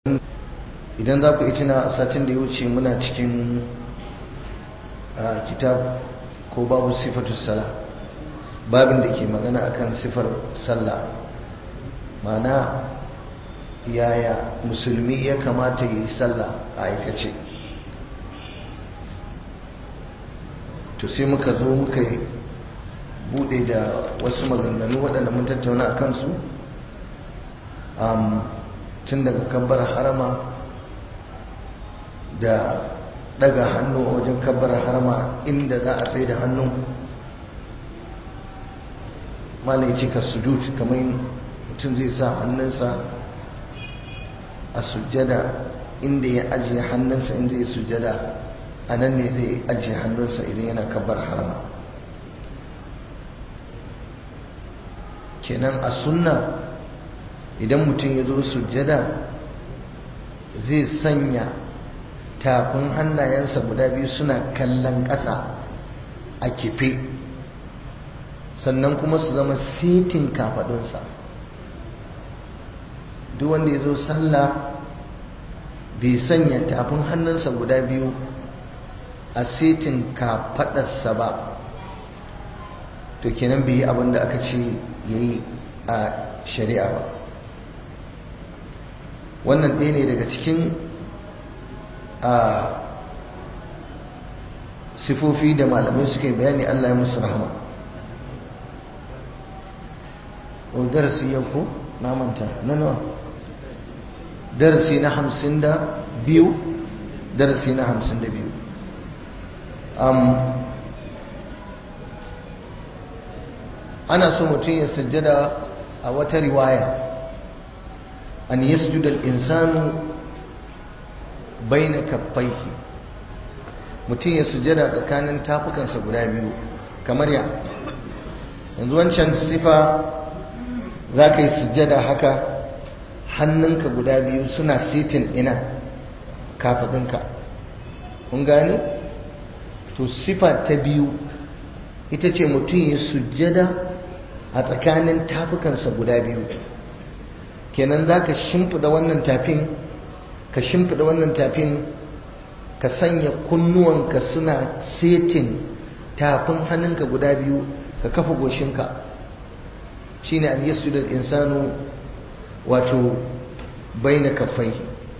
idan za ku tuna satin da ya wuce muna cikin kitab ko babu sifatu sala babin da ke magana akan sifar sallah mana yaya musulmi ya kamata yi sallah a aikace to sai muka zo muka bude da wasu maganganu waɗanda mun tattauna a kansu tun daga kabbar harama da daga hannu a wajen kabbar harama inda za a tsaye da hannu malai cika sujud kamar mutum zai sa hannunsa a sujjada inda ya ajiye hannunsa inda ya sujjada a nan ne zai ajiye hannunsa idan yana kabbar harama kenan a sunna idan mutum ya zo sujjada zai sanya tafin hannayensa guda biyu suna kallon ƙasa a kife sannan kuma su zama setin kafadunsa duk wanda ya zo sallah bai sanya tafin hannunsa guda biyu a setin kafadarsa ba to kenan bai yi abin da aka ce ya yi a shari'a ba wannan ɗaya ne daga cikin a sifofi da malamai suka yi bayani Allah ya musu rahama o darasi yau ko na manta na nawa darasi na hamsin da biyu darasi na hamsin da biyu ana so mutum ya sujjada a wata riwaya an yasjuda al-insanu baina kaffaihi mutum ya sujjada tsakanin tafukansa guda biyu kamar ya yanzu wancan sifa za ka yi sujjada haka hannunka guda biyu suna sitin ina kafadinka kun gane to sifa ta biyu ita ce mutum ya sujjada a tsakanin tafukansa guda biyu kenan za ka shimfida wannan tafin ka shimfida wannan tafin ka sanya kunnuwanka suna setin tafin hannunka guda biyu ka kafa goshinka shine an yasjuda al-insanu wato baina kaffaihi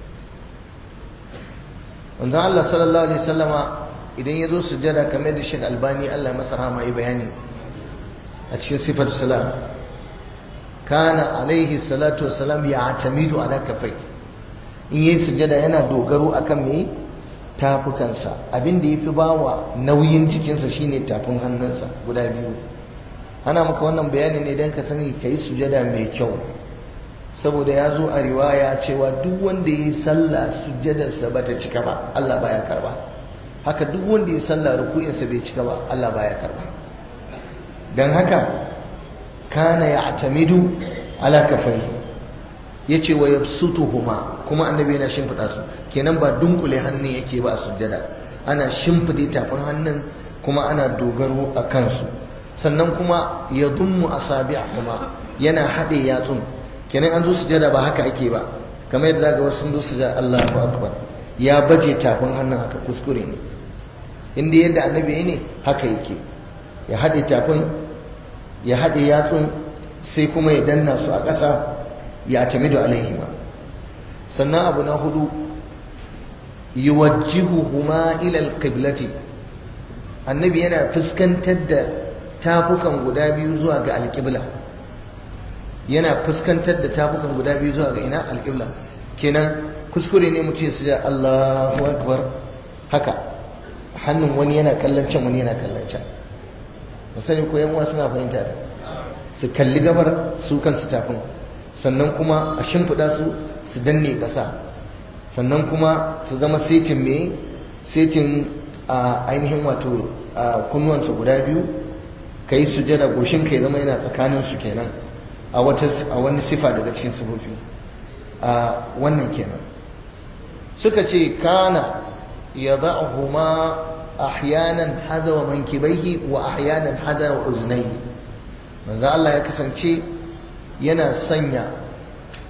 wanzan Allah sallallahu alaihi wasallama idan ya zo sujada kamar da shi albani Allah masa rahama yi bayani a cikin sifar salam kana alaihi salatu wasalam ya atamidu ala kafai in yi sujada yana dogaro akan me tafukansa abin da yafi bawa nauyin jikinsa shine tafin hannunsa guda biyu ana maka wannan bayani ne don ka sani ka yi sujada mai kyau saboda ya zo a riwaya cewa duk wanda ya yi sallah sujadarsa ba ta cika ba Allah baya karba haka duk wanda ya yi sallah ruku'insa bai cika ba Allah baya karba don haka kana ya atamidu ala kafai ya ce wa yabsutuhuma kuma annabi yana shimfiɗa su kenan ba dunkule hannun yake ba a sujjada ana shimfiɗe tafin hannun kuma ana dogaro a kansu sannan kuma ya dummu asabi'ahuma yana haɗe yatsun kenan an zo sujada ba haka ake ba kamar yadda zaga wasu sun zo sujada Allahu akbar ya baje tafin hannun haka kuskure ne inda yadda annabi ne haka yake ya haɗe tafin ya haɗe yatsun sai kuma ya danna su a ƙasa ya tamidu alaihima sannan abu na hudu yuwajjihuhuma ila alqiblati annabi yana fuskantar da tafukan guda biyu zuwa ga alƙibla yana fuskantar da tafukan guda biyu zuwa ga ina alƙibla kenan kuskure ne mutum su ja Allahu akbar haka hannun wani yana kallon can wani yana kallon can musani ko yan suna fahimta da su kalli gabar su kansu tafin sannan kuma a shimfiɗa su su danne ƙasa sannan kuma su zama setin me setin a ainihin wato kunnuwansu guda biyu ka yi sujada goshin ka ya zama yana tsakanin su kenan a wata a wani sifa daga cikin sifofi a wannan kenan suka ce kana yada'uhuma ahyanan hadawa mankibaihi wa ahyanan hadawa uznaihi manzo Allah ya kasance yana sanya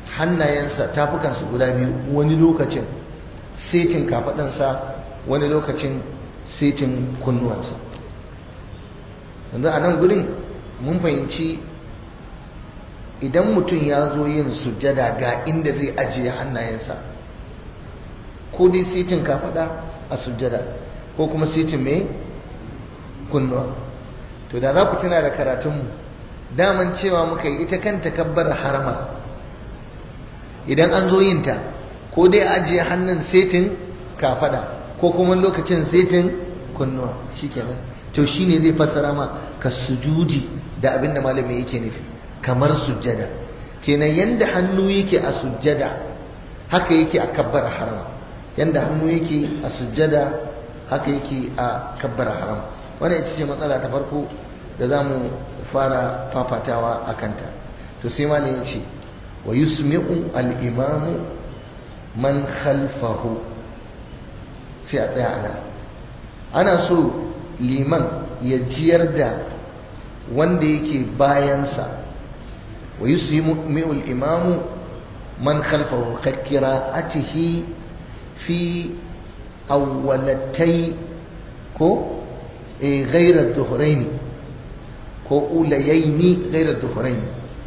hannayensa tafukansu guda biyu wani lokacin setin kafaɗansa wani lokacin setin kunnuwansa yanzu a nan gudun mun fahimci idan mutum ya zo yin sujjada ga inda zai ajiye hannayensa ko dai setin kafaɗa a sujjada ko kuma setin mai kunnuwa to da za ku tuna da karatunmu daman cewa muka yi ita kanta kabbar haramar idan an zo yin ta ko dai ajiye hannun setin kafada ko kuma lokacin setin kunnuwa shikenan to shine zai fassara ma ka sujudi da abinda malami yake nufi kamar sujjada kenan yanda hannu yake a sujjada haka yake a kabbar harama yanda hannu yake a sujjada haka yake a kabbar harama wannan ita ce matsala ta farko da za mu fara fafatawa a kanta to sai ma ya ce wa yusmi'u al'imamu man khalfahu sai a tsaya ana ana so liman ya jiyar da wanda yake bayansa wa yusmi'u al'imamu man khalfahu kakkira atihi fi awwalatai ko غير الظهرين ko ulayaini gairar duhurai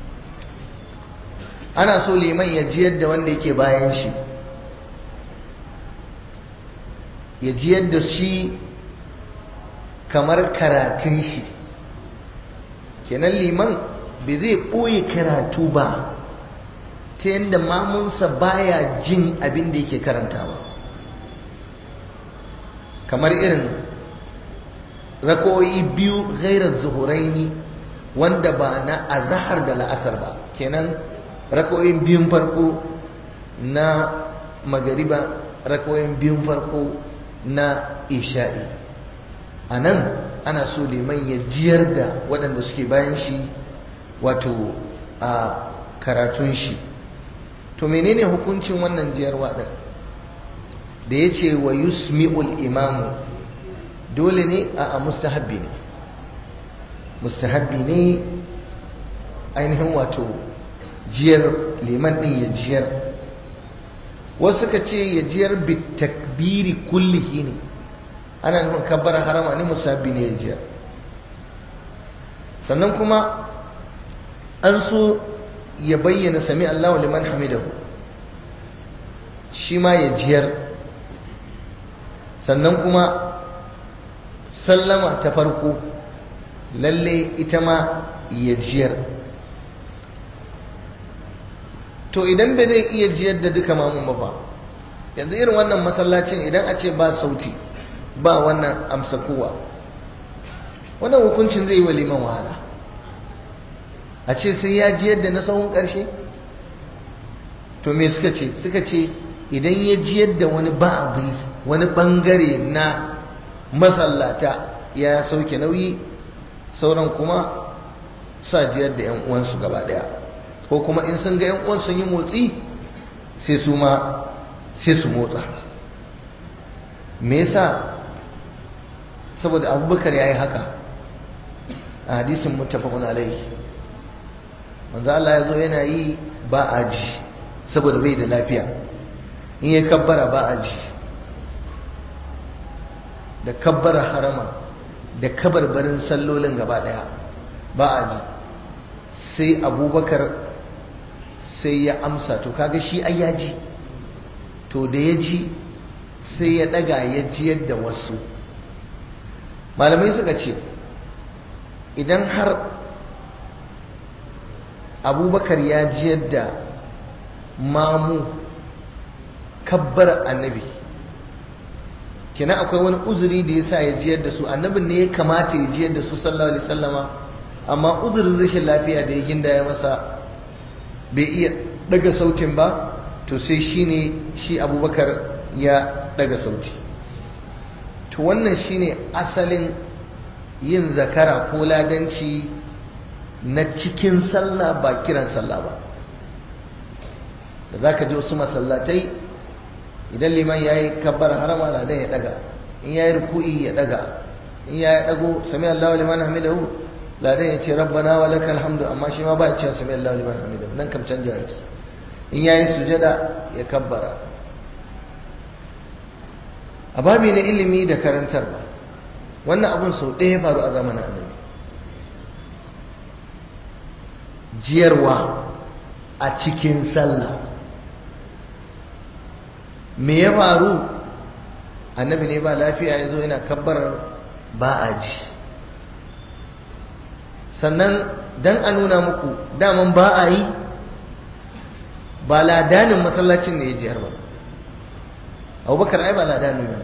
ana so liman ya jiyar da wanda yake bayan shi ya jiyar da shi kamar karatun shi kenan liman bai zai ɓoye karatu ba ta yadda mamunsa baya jin abin da yake karantawa kamar irin rakoyi biyu gairar zuhuraini wanda ba na azahar da la'asar ba kenan rakoyin biyun farko na magariba rakoyin biyun farko na isha'i a nan ana so liman ya jiyar da waɗanda suke bayan shi wato a karatun shi to menene hukuncin wannan jiyarwa ɗin da ya ce wa yusmi'ul imamu dole ne a mustahabbi ne mustahabbi ne ainihin wato jiyar liman din ya jiyar wasu suka ce ya jiyar bitakbiri kullihi ne ana nufin kabbar harama ne mustahabbi ne ya jiyar sannan kuma an so ya bayyana sami Allah liman hamidahu shi ma ya jiyar sannan kuma sallama ta farko lalle ita ma ya jiyar to idan bai zai iya jiyar da duka mamun ba fa yanzu irin wannan masallacin idan a ce ba sauti ba wannan amsa kowa wannan hukuncin zai yi wa liman wahala a ce sai ya jiyar da na sahun ƙarshe to me suka ce suka ce idan ya jiyar da wani ba'adi wani bangare na masallata ya sauke nauyi sauran kuma sa jiyar da 'yan uwansu gaba daya ko kuma in sun ga 'yan uwan sun yi motsi sai su ma sai su motsa me yasa saboda abubakar ya yi haka a hadisin muttafaqun alaihi manzo Allah ya zo yana yi ba a ji saboda bai da lafiya in ya kabbara ba a ji da kabbara harama da kabarbarin sallolin gaba daya ba a ji sai abubakar sai ya amsa to kaga shi ai ya ji to da ya ji sai ya daga ya jiyar da wasu malamai suka ce idan har abubakar ya jiyar da mamu kabbar annabi kina akwai wani uzuri da ya sa ya jiyar da su annabin ne ya kamata ya jiyar da su sallallahu alaihi sallama amma uzurin rashin lafiya da ya ginda ya masa bai iya daga sautin ba to sai shi ne shi abubakar ya daga sauti to wannan shine asalin yin zakara ko ladanci na cikin sallah ba kiran sallah ba da za ka ji wasu masallatai idan liman ya yi kabbar harama ladan ya daga in ya yi ruku'i ya daga in ya yi dago sami Allah liman hamidahu ladan ya ce rabbana wa lakal hamdu amma shi ma ba ya ce sami Allah liman hamidahu nan kam canja yake in yayi sujada ya kabbara a babi na ilimi da karantarwa wannan abin sau ɗaya faru a zamanin annabi jiyarwa a cikin sallah me ya faru annabi ne ba lafiya ya zo yana kabbarar ba a ji sannan don a nuna muku daman ba a yi ba ladanin masallacin ne ya jiyar ba abubakar ai ba ladanin ba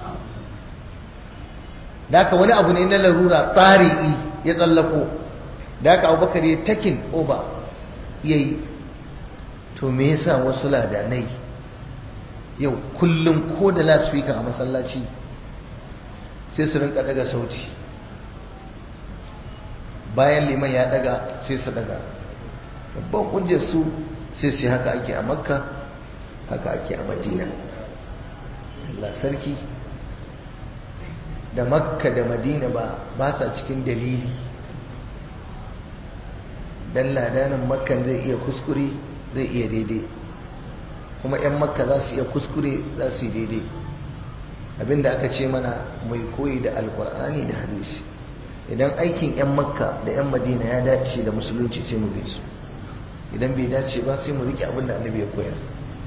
da aka wani abu ne na larura tsari'i ya tsallako da aka abubakar ya takin oba ya yi to me yasa wasu ladanai yau kullum ko da lasfika a masallaci sai su rinka daga sauti bayan liman ya daga sai su daga babban hujjar su sai su haka ake a makka haka ake a madina Allah sarki da makka da madina ba ba sa cikin dalili dan ladanin makkan zai iya kuskure zai iya daidai kuma 'yan makka za su iya kuskure za su yi daidai abinda aka ce mana mai koyi da alkur'ani da hadisi idan aikin 'yan makka da 'yan madina ya dace da musulunci sai mu bi su idan bai dace ba sai mu rike abinda annabi ya koyar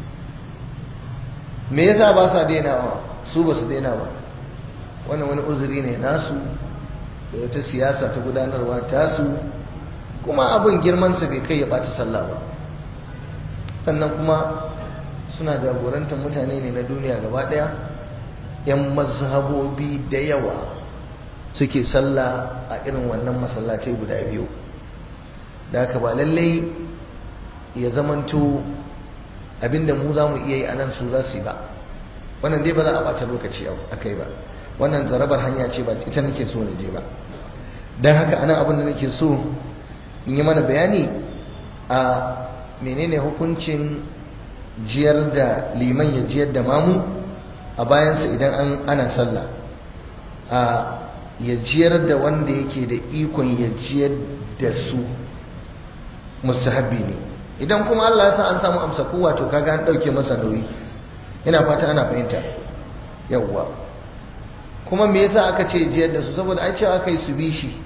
me yasa ba sa dainawa su ba su daina ba wannan wani uzuri ne nasu da wata siyasa ta gudanarwa tasu kuma abin girmansa bai kai ya ɓata sallah ba sannan kuma suna jagorantar mutane ne na duniya gaba ɗaya 'yan mazhabobi da yawa suke sallah a irin wannan masallatai guda biyu da haka ba lallai ya zamanto abinda mu za mu iya yi a nan su za su yi ba wannan dai ba za a ɓata lokaci a kai ba wannan zarabar hanya ce ba ita nake so na je ba don haka anan abin da nake so in yi mana bayani a menene hukuncin jiyar da liman ya jiyar da mamu a bayansa idan an ana sallah a ya jiyar da wanda yake da ikon ya jiyar da su mustahabbi ne idan kuma Allah ya sa an samu amsa kowa to kaga an dauke masa nauyi ina fata ana fahimta yawwa kuma me yasa aka ce jiyar da su saboda ai cewa kai su bi shi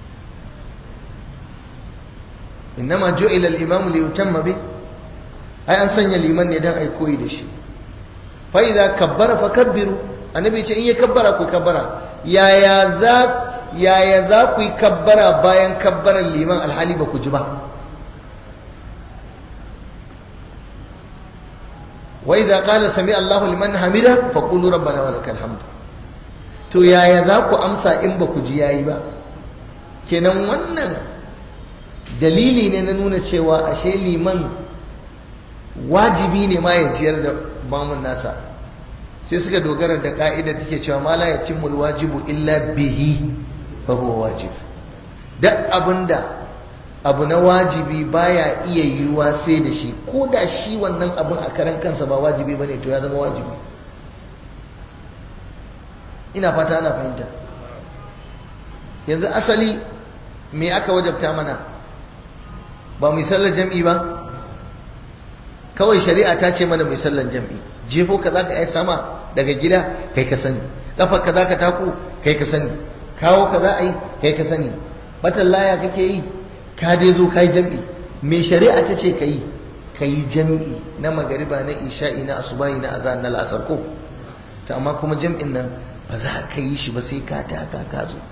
innama ju'ila al-imamu li yutamma bi ai an sanya liman ne dan ai koyi da shi fa idza kabbara fakabbiru annabi ce in ya kabbara ku kabbara yaya za yaya za ku yi kabbara bayan kabbaran liman alhali ba ku ji ba wa idza qala sami Allahu liman hamida faqulu rabbana wa lakal hamd to yaya za ku amsa in ba ku ji yayi ba kenan wannan dalili ne na nuna cewa ashe liman wajibi ne ma ya ciyar da bamun nasa sai suka dogara da ka'ida take cewa ma la yatimul wajibu illa bihi fa huwa wajib duk abinda abu na wajibi baya iya yiwuwa sai da shi ko da shi wannan abin a karan kansa ba wajibi bane to ya zama wajibi ina fata ana fahimta yanzu asali me aka wajabta mana ba mu sallar jam'i ba kawai shari'a ta ce mana mai sallar jam'i jefo ka zaka yi sama daga gida kai ka sani kafar ka zaka tako kai ka sani kawo ka za a yi kai ka sani batan laya kake yi ka dai zo kai jam'i mai shari'a ta ce ka yi ka yi jam'i na magariba na isha'i na asubahi na azan na la'asar ko ta amma kuma jam'in nan ba za ka yi shi ba sai ka taka ka zo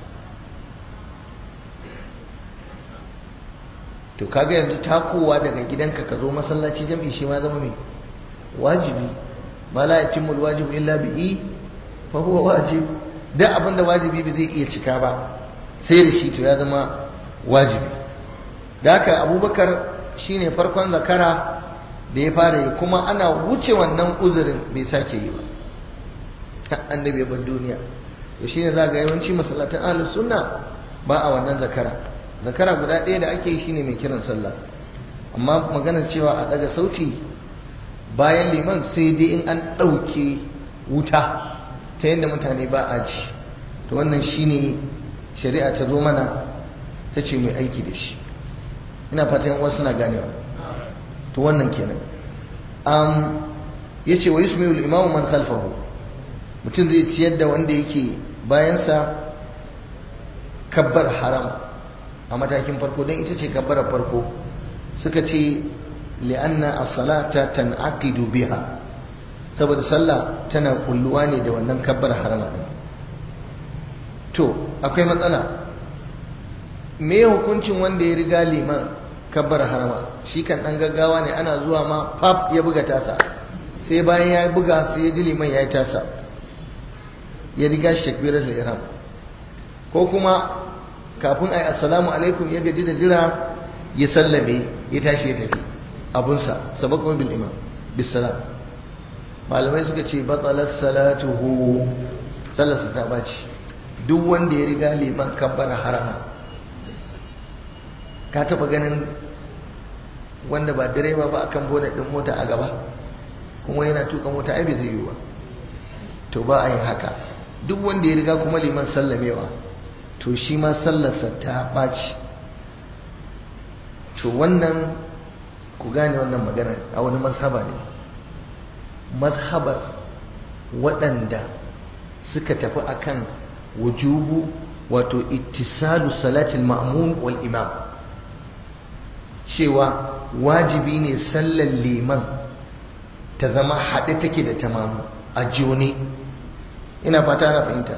to kaga yanzu takowa daga gidanka ka zo masallaci jam'i shi ma zama mai wajibi ma la yatimul wajibu illa bihi fa huwa wajib da abinda wajibi ba zai iya cika ba sai da shi to ya zama wajibi da haka abubakar shine farkon zakara da ya fara yi kuma ana wuce wannan uzurin bai sake yi ba annabi ya bar duniya to shine za ga yawanci masallatan ahlus sunna ba a wannan zakara zakara guda ɗaya da ake yi shine mai kiran sallah amma maganar cewa a daga sauti bayan liman sai dai in an ɗauke wuta ta yadda mutane ba a ji to wannan shine shari'a ta zo mana ta ce mai aiki da shi ina fatan wasu suna ganewa to wannan kenan um, ya ce wa yusmiul imamu man khalfahu mutum zai ciyar da wanda yake bayansa kabbar harama a matakin farko don ita ce kabbar farko suka ce li'anna as-salata tan'aqidu biha saboda sallah tana kulluwa ne da wannan kabbar harama din to akwai matsala me hukuncin wanda ya riga liman kabbar harama shi kan dan gaggawa ne ana zuwa ma pap ya buga tasa sai bayan ya buga sai ya ji liman ya yi tasa ya riga shakbirar da iram ko kuma kafin a yi assalamu alaikum ya gaji da jira ya sallame ya tashi ya tafi abunsa sabakon bil imam bisalam malamai suka ce batsalar salatuhu sallarsa ta baci duk wanda ya riga liman kabbara harama ka taba ganin wanda ba direba ba akan boda din mota a gaba kuma yana tuka mota ai bai zai yi ba to ba a yin haka duk wanda ya riga kuma liman sallamewa to shi ma sallarsa ta ɓaci to wannan ku gane wannan magana a wani mazhaba ne mazhabar waɗanda suka tafi akan wujubu wato ittisalu salatul ma'mum wal imam cewa wajibi ne sallar liman ta zama haɗe take da tamamu a jone ina fata ana fahimta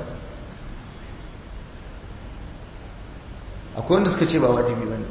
akwai wanda suka ce ba wajibi ba ne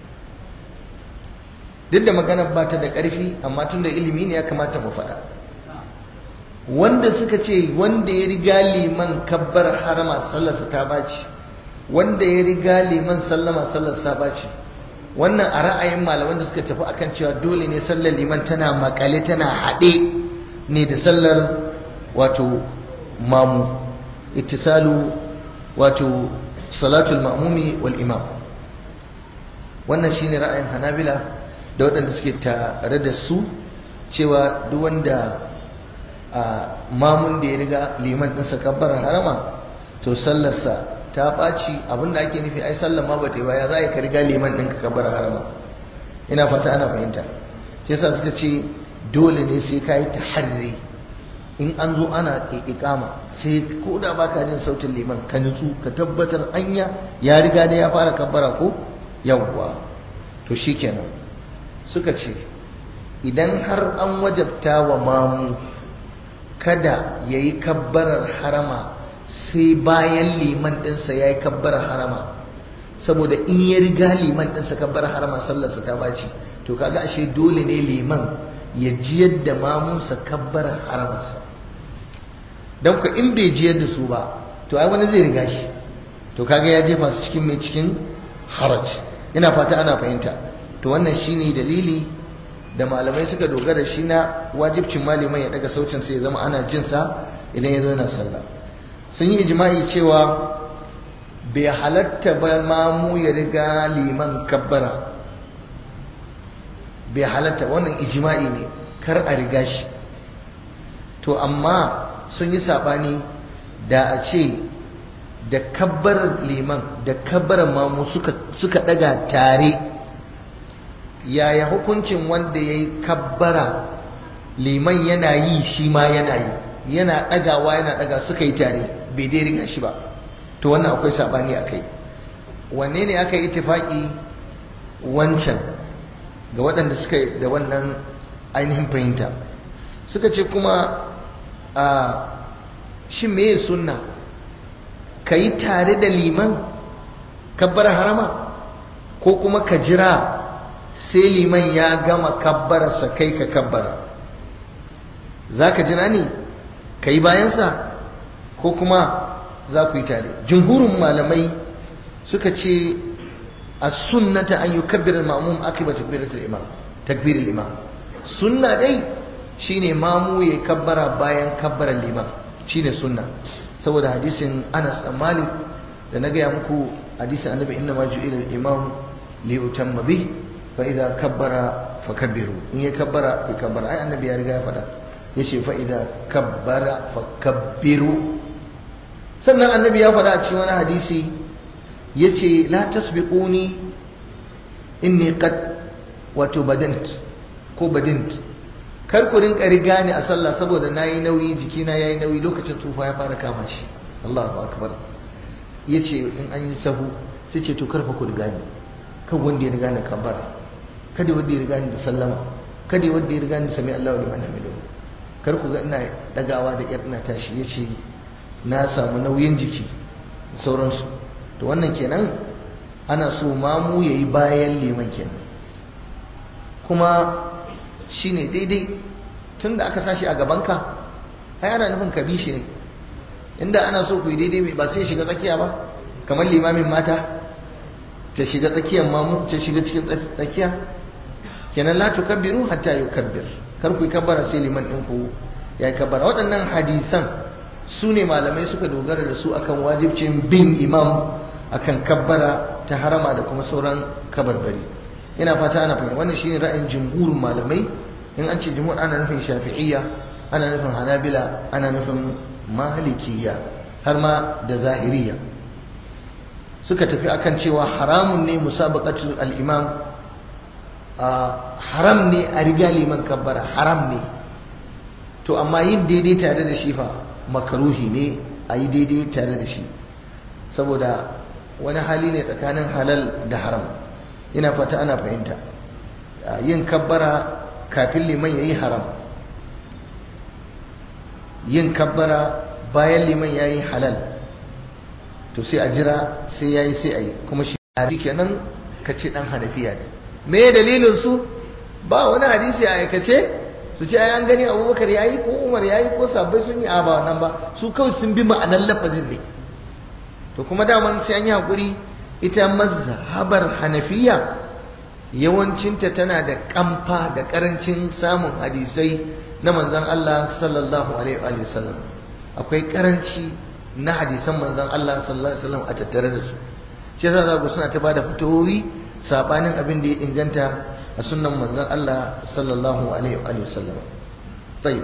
duk da magana ba ta da ƙarfi amma tun da ilimi ne ya kamata mu faɗa wanda suka ce wanda ya riga liman kabbar harama sallarsa ta baci wanda ya riga liman sallama sallarsa ta baci wannan a ra'ayin malaman da suka tafi akan cewa dole ne sallar liman tana makale tana haɗe ne da sallar wato mamu ittisalu wato salatul ma'mumi wal imam wannan shine ra'ayin hanabila da waɗanda suke tare da su cewa duk wanda a mamun da ya riga liman ɗinsa kabbarar harama to sallarsa ta ɓaci abinda ake nufi ai sallar ma ba ta yi ba ya za ka riga liman ɗinka kabbarar harama ina fata ana fahimta shi yasa suka ce dole ne sai ka yi taharri in an zo ana ikama sai ko da baka jin sautin liman ka nutsu ka tabbatar anya ya riga da ya fara kabbara ko yawwa to shikenan suka ce idan har an wajabta wa mamu kada ya yi kabbarar harama sai bayan liman ɗinsa ya yi kabbarar harama saboda in ya riga liman ɗinsa kabbarar harama sallarsa ta baci to kaga ashe dole ne liman ya jiyar da mamunsa kabbarar haramarsa don ku in bai jiyar da su ba to ai wani zai riga shi to kaga ya jefa su cikin mai cikin haraj ina fata ana fahimta to wannan shine dalili da malamai suka dogara shi na wajibcin malaman ya daga sautin sai ya zama ana jin sa idan ya zo yana sallah sun yi ijma'i cewa bai halatta ba mamu ya riga liman kabbara bai halatta wannan ijma'i ne kar a riga shi to amma sun yi sabani da a ce da kabbarar liman da kabbarar mamu suka, suka daga tare yaya hukuncin wanda ya yi kabbara liman yana yi shi ma yana yi yana dagawa yana daga suka yi tare bai dai riga shi ba to wannan akwai sabani a kai wanne ne aka yi itifaki wancan ga waɗanda suka da wannan ainihin fahimta suka ce kuma a shi me sunna ka yi tare da liman kabbara harama ko kuma ka jira sai liman ya gama kabbararsa kai ka kabbara za ka jira ne ka yi bayansa ko kuma za ku yi tare jumhurin malamai suka ce a sunnata an yi kabbirar ma'amum akiba takbiratul imam takbirar imam sunna dai shine mamu ya kabbara bayan kabbarar liman shine sunna saboda hadisin Anas dan Malik da na gaya muku hadisin annabi inna ma ju'ila al-imam li utamma bih fa idza kabbara fakabbiru in ya kabbara ku kabbara ai annabi ya riga ya faɗa yace fa idza kabbara fakabbiru sannan annabi ya faɗa a cikin wani hadisi yace la tasbiquni inni qad wato badant ko badint kar ku rinka riga ni a sallah saboda nayi nauyi jikina yayi nauyi lokacin tsufa ya fara kama shi Allahu akbar yace in an yi sahu sai ce to karfa ku riga ni kan wanda ya riga ni kabbara kada wanda ya riga ni da sallama kada wanda ya riga ni sami Allahu liman hamidu kar ku ga ina dagawa da yar ina tashi yace na samu nauyin jiki sauransu to wannan kenan ana so mamu yayi bayan liman kenan kuma shine daidai tunda aka sashi a gabanka ai ana nufin ka bi shi ne inda ana so ku yi daidai ba sai shiga tsakiya ba kamar limamin mata ta shiga tsakiyar mamu ta shiga cikin tsakiya kenan la tukabbiru hatta yukabbir kar ku yi kabbara sai liman ɗin ku ya yi kabbara waɗannan hadisan su ne malamai suka dogara da su akan wajibcin bin imam akan kabbara ta harama da kuma sauran kabarbari ina fata ana fahimta wannan shine ra'ayin jumhurin malamai in an ce jumhur ana nufin shafi'iyya ana nufin hanabila ana nufin malikiyya har ma da zahiriya suka tafi akan cewa haramun ne musabaqatul al-imam haram ne a riga liman kabbara haram ne to amma yin daidai tare da shi fa makaruhi ne a yi daidai tare da shi saboda wani hali ne tsakanin halal da haram ina fata ana fahimta yin kabbara kafin liman ya yi haram yin kabbara bayan liman ya yi halal to sai a jira sai ya yi sai a yi kuma shi kenan ka ce dan hanafiya ne me dalilin su ba wani hadisi a aikace su ce ai an gani abubakar ya yi ko umar ya yi ko sabbai sun yi a ba wannan ba su kawai sun bi ma'anar lafazin ne to kuma daman sai an yi haƙuri ita mazhabar hanafiya yawancinta tana da kamfa da karancin samun hadisai na manzon Allah sallallahu alaihi wa sallam akwai karanci na hadisan manzon Allah sallallahu alaihi wa sallam a tattare da su shi yasa za ku suna ta bada fitowi sabanin abin da ya inganta a sunnan manzon Allah sallallahu alaihi wa sallam tayyib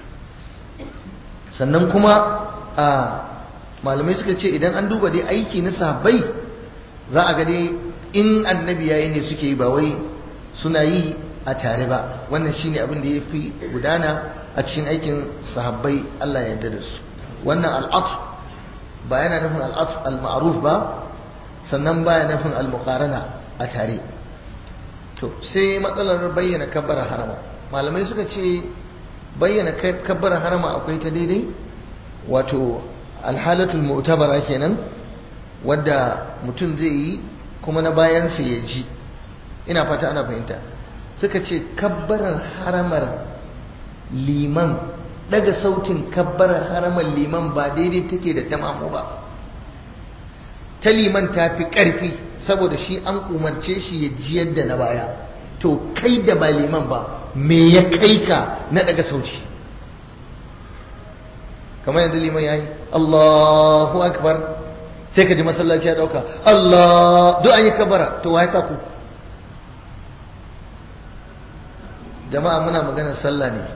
sannan kuma a malamai suka ce idan an duba dai aiki na sahabbai za a ga dai in annabi yayi ne suke yi ba wai suna yi a tare ba wannan shine abin da ya fi gudana a cikin aikin sahabbai Allah ya yarda da su wannan al'atf ba yana nufin al'atf al-ma'ruf ba sannan ba yana nufin al-muqarana a tare to sai matsalar bayyana kabbara harama malamai suka ce bayyana kabbara harama akwai ta daidai wato alhalatul mu'tabara kenan wadda mutum zai yi kuma na bayansa ya ji ina fata ana fahimta suka ce kabbarar haramar liman daga sautin kabbarar haramar liman ba daidai take da tamamu ba ta liman ta fi ƙarfi saboda shi an umarce shi ya ji yadda na baya to kai da ba liman ba me ya kai ka na daga sauti kamar yadda liman ya yi Allahu akbar sai ka ji masallaci ya dauka Allah duk an yi kabara to wai sa ku jama'a muna magana sallah ne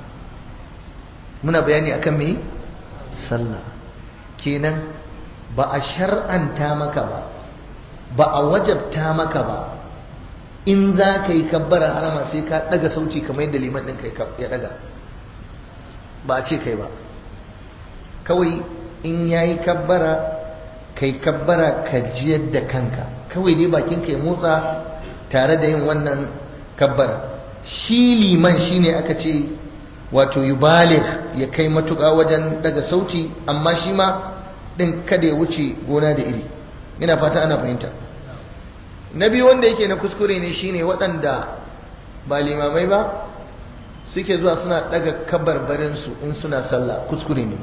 muna bayani akan me sallah kenan ba a shar'anta maka ba ba a wajabta maka ba in za ka yi kabbara harama sai ka daga sauci kamar yadda liman ɗin ya daga ba a ce kai ba kawai in ya yi kabbara kai kabbara ka jiyar da kanka kawai dai bakin ka ya motsa tare da yin wannan kabbara shi liman shine aka ce wato yubaligh ya kai matuƙa wajen daga sauti amma shi ma din kada ya wuce gona da iri ina fata ana fahimta na biyu wanda yake na kuskure ne shine waɗanda ba limamai ba suke zuwa suna daga kabarbarinsu in suna sallah kuskure ne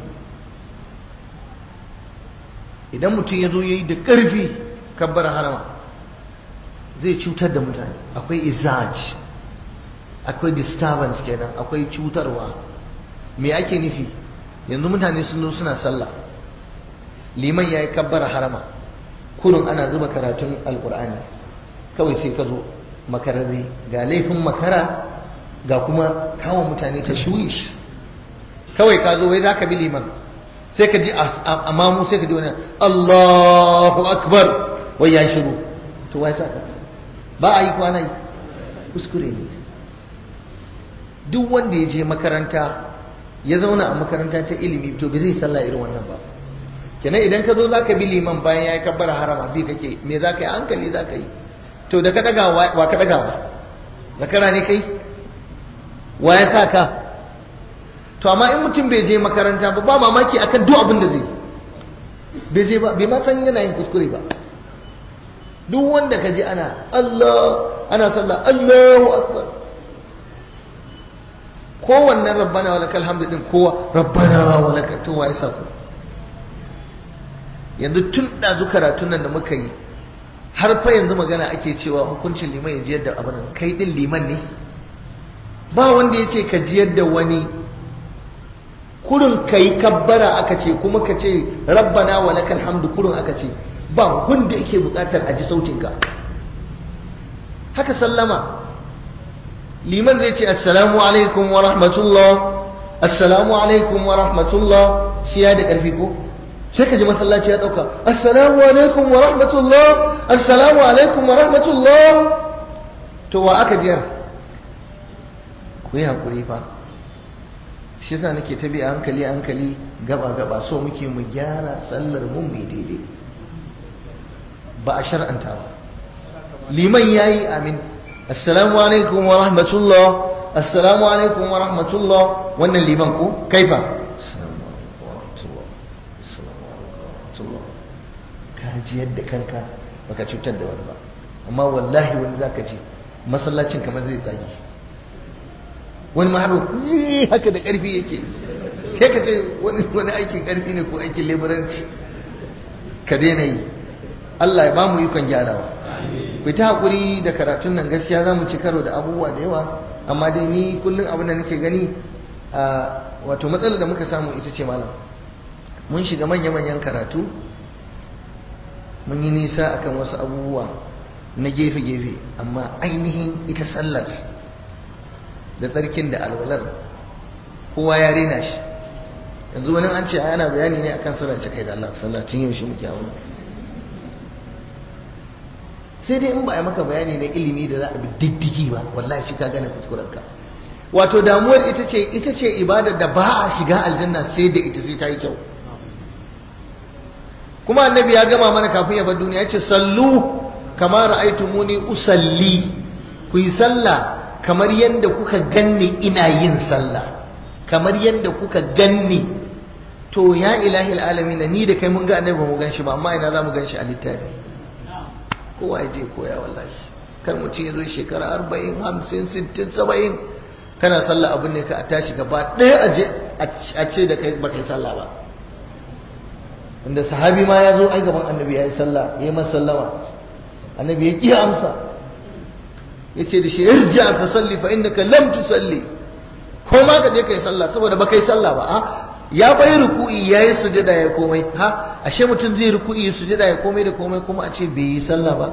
idan mutum ya zo ya yi da ƙarfi kabbar harama zai cutar da mutane akwai izaj akwai disturbance kenan akwai cutarwa me ake nufi yanzu mutane sun zo suna sallah liman ya yi kabbar harama kurun ana zuba karatun alkur'ani kawai sai ka zo makararre ga laifin makara ga kuma kawo mutane ta shuwish kawai ka zo wai za ka bi liman sai ka ji a mamu sai ka ji wani Allahu akbar wai ya shiru to wai saka ba a yi kwana yi kuskure ne duk wanda ya je makaranta ya zauna a makaranta ta ilimi to bai zai sallah irin wannan ba kenan idan ka zo za ka bi liman bayan ya yi kabbara harama bi kake me za ka yi hankali za ka yi to da ka daga wa ka daga ba zakara ne kai wa ya sa ka to amma in mutum bai je makaranta ba ba mamaki akan duk abin da zai bai je ba bai ma san yana yin kuskure ba duk wanda ka je ana Allah ana sallah Allahu akbar kowannen rabbana wa lakal hamdu din kowa rabbana wa lakal to wa ya sa ku yanzu tun ɗazu karatun nan da muka yi har fa yanzu magana ake cewa hukuncin liman ya jiyar da abin kai din liman ne ba wanda ya ce ka jiyar da wani kurin ka yi kabbara aka ce kuma ka ce rabbana wa lakal hamdu kurin aka ce ba wanda yake bukatar a ji sautinka haka sallama liman zai ce assalamu alaikum wa rahmatullah assalamu alaikum wa rahmatullah shi ya da ƙarfi ko sai ka ji masallaci ya ɗauka assalamu alaikum wa rahmatullah assalamu alaikum wa rahmatullah to wa aka jiyar ku yi haƙuri fa shi yasa nake ta bi a hankali a hankali gaba gaba so muke mu gyara sallar mu mai daidai ba a shar'anta ba liman yayi amin assalamu alaikum wa rahmatullah assalamu alaikum wa rahmatullah wannan liman ko kaifa ka ji yadda kanka baka cutar da wani ba amma wallahi wani zaka ji masallacin kamar zai tsagi wani ma haro haka da karfi yake sai ka ce wani aikin karfi ne ko aikin leburanci ka daina yi Allah ya bamu ikon gyarawa ku ta hakuri da karatun nan gaskiya za mu ci karo da abubuwa da yawa amma dai ni kullum abin da nake gani wato matsalar da muka samu ita ce malam mun shiga manya-manyan karatu mun yi nisa akan wasu abubuwa na gefe-gefe amma ainihin ita sallar da tsarkin da alwalar kowa ya rena shi yanzu wani an ce ana bayani ne akan sallar kai da Allah sallar tun yaushe muke a wani sai dai in ba a maka bayani na ilimi da za a bi diddigi ba wallahi shi ka gane kuskurenka wato damuwar ita ce ita ce ibada da ba a shiga aljanna sai da ita sai ta yi kyau kuma annabi ya gama mana kafin ya bar duniya ya ce sallu kama ra'aytumuni usalli ku yi sallah kamar yadda kuka ganni ina yin sallah kamar yadda kuka ganni to ya ilahi alamin ni da kai mun ga annabi mu gan shi ba amma ina za mu gan shi a littafi kowa ya je koya wallahi kar mu ce zo shekara arba'in hamsin sittin saba'in kana sallah abin ne ka a tashi gaba ɗaya a je a ce da kai ba kai sallah ba wanda sahabi ma ya zo ai gaban annabi ya yi sallah ya yi masa sallama annabi ya ƙi amsa ya ce da shi irja fa salli fa innaka lam tusalli ko ma ka je kai sallah saboda ba kai sallah ba a ya bai ruku'i ya yi sujada ya komai ha ashe mutum zai ruku'i ya sujada ya komai da komai kuma a ce bai yi sallah ba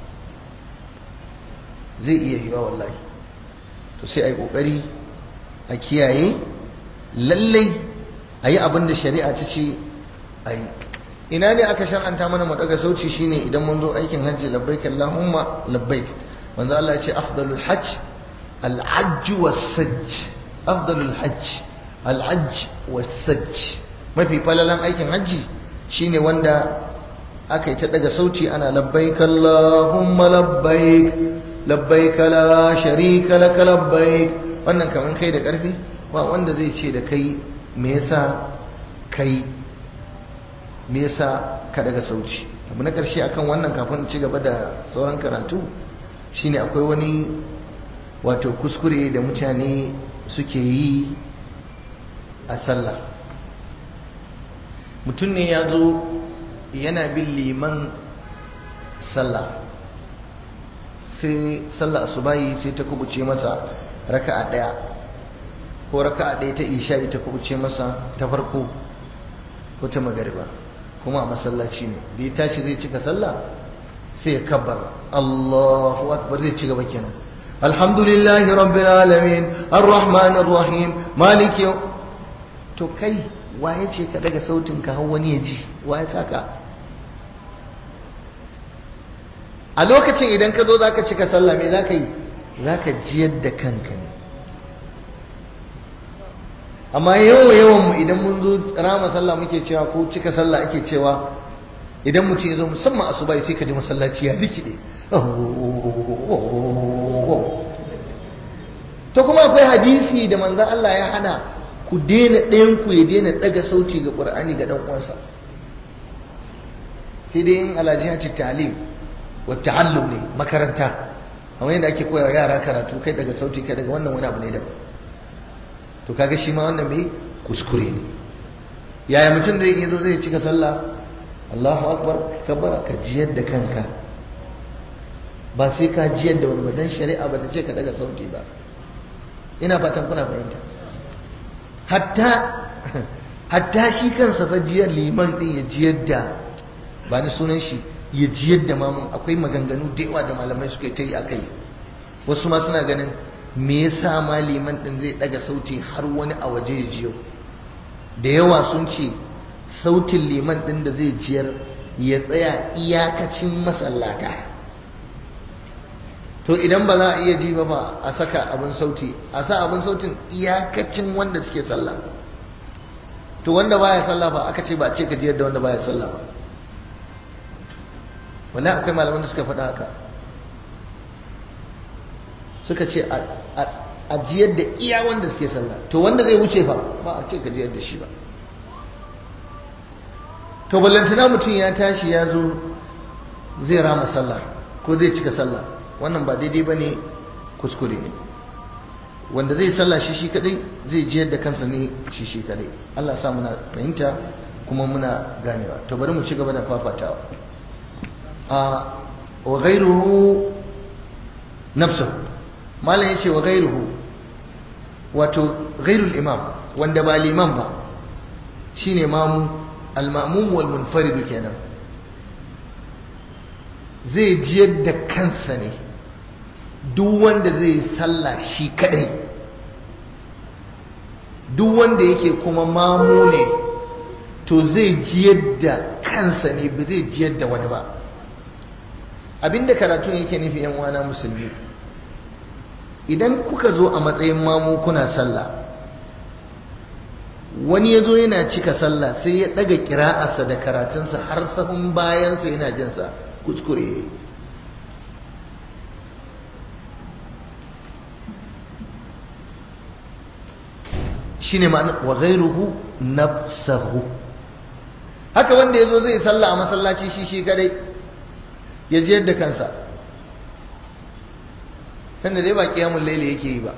zai iya yiwa wallahi to sai a yi kokari a kiyaye lallai a yi abin da shari'a ta ce a yi ina ne aka shar'anta mana mu daga sauci shine idan mun zo aikin hajji labbaik allahumma labbaik manzo Allah ya ce afdalul hajj al-hajj was-sajj afdalul hajj al-hajj was-sajj mafi falalan aikin hajji shine wanda aka yi ta daga sauci ana labbaik allahumma labbaik labbaik la sharika lak labbaik wannan kaman kai da karfi ba wanda zai ce da kai me yasa kai me yasa ka daga sauci abu na ƙarshe akan wannan kafin ci gaba da sauran karatu shine akwai wani wato kuskure da mutane suke yi a sallah mutum ne ya zo yana bin liman sallah sai sallah asubahi sai ta kubuce masa raka'a ɗaya ko raka'a ɗaya ta isha ta kubuce masa ta farko ko ta magariba kuma a masallaci ne da ya tashi zai cika sallah sai ya kabbar Allahu akbar zai ci gaba kenan alhamdulillahi rabbil alamin arrahmanir rahim maliki to kai waye ce ka daga sautin ka har wani ya ji waye saka a lokacin idan ka zo zaka cika sallah me zaka yi zaka jiyar da kanka ne amma yawan yawan mu idan mun zo rama sallah muke cewa ko cika sallah ake cewa idan mutum ya zo musamman asuba sai ka ji masallaci ya rikide to kuma akwai hadisi da manzon Allah ya hana ku daina ɗayan ku ya daina ɗaga sauti ga Qur'ani ga dan uwansa sai dai in alajihati ta'lim wa ta'allum ne makaranta amma yadda ake koyawa yara karatu kai daga sauti kai daga wannan wani abu ne daban to kaga shi ma wannan mai kuskure ne yaya mutum zai yi zo zai cika sallah Allahu akbar kabara ka jiyar da kanka ba sai ka jiyar da wani ba dan shari'a ba ta ce ka daga sauti ba ina fatan kuna fahimta hatta hatta shi kansa fa jiyar liman din ya jiyar da ba ni sunan shi ya jiyar da mamun akwai maganganu da yawa da malamai suka ta yi akai wasu ma suna ganin me yasa ma liman din zai daga sauti har wani a waje ya jiyo da yawa sun ce sautin liman din da zai jiyar ya tsaya iyakacin masallata to idan ba za a iya ji ba ba a saka abin sauti a sa abin sautin iyakacin wanda suke sallah to wanda baya sallah ba aka ce ba a ce ka jiyar da wanda baya sallah ba wala akwai malaman da suka faɗa haka suka ce a jiyar da iya wanda suke sallah to wanda zai wuce fa ba a ce ka jiyar da shi ba to ballantana mutum ya tashi ya zo zai rama sallah ko zai cika sallah wannan ba daidai ba ne kuskure ne wanda zai sallah shi shi kadai zai jiyar da kansa ne shi shi kadai Allah sa muna fahimta kuma muna ganewa to bari mu ci gaba da fafatawa a wa ghairuhu nafsuhu malam yace wa ghairuhu wato ghairul imam wanda ba liman ba shine mamu al-ma'mum wal munfarid kenan zai jiyar da kansa ne duk wanda zai sallah shi kadai duk wanda yake kuma mamu ne to zai jiyar da kansa ne ba zai jiyar da wani ba abinda karatun yake nufi yan wana musulmi idan kuka zo a matsayin mamu kuna sallah wani ya zo yana cika sallah sai ya daga kira'arsa da karatunsa har sahun bayansa yana jinsa kuskure shi ne ma'ana wa ghairuhu nafsahu haka wanda ya zo zai sallah a masallaci shi shi kadai ya ji yadda kansa tunda dai ba kiyamun laili yake yi ba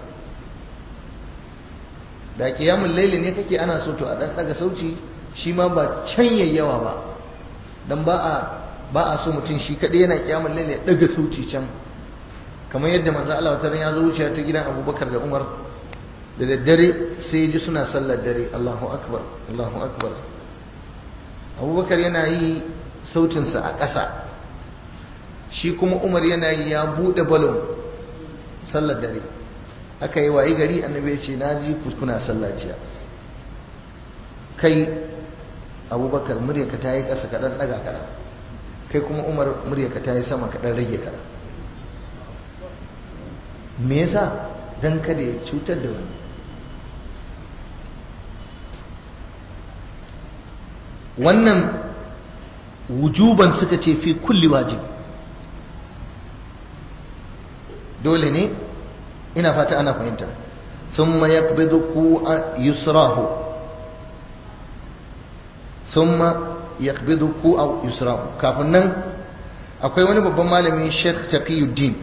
da kiyamun laili ne kake ana so to a dan daga sauci shi ma ba can yayyawa ba dan ba a ba a so mutum shi kadai yana kiyamun laili ya daga sauci can kamar yadda manzo Allah wata ya zo wuciya ta gidan Abubakar da Umar da daddare sai ya ji suna sallar dare Allahu akbar Allahu akbar Abubakar yana yi sautinsa a ƙasa shi kuma Umar yana yi ya buɗe balon sallar dare aka yi wayi gari annabi ya ce na ji kuna sallah jiya kai abubakar muryarka ta yi ƙasa kaɗan ɗaga kaɗan kai kuma umar muryarka ta yi sama kaɗan rage kaɗan me yasa don kada ya cutar da wani wannan wujuban suka ce fi kulli wajib dole ne ina fata ana fahimta thumma yaqbidu ku'a yusrahu thumma yaqbidu ku'a yusrahu kafin nan akwai wani babban malami Sheikh Taqiyuddin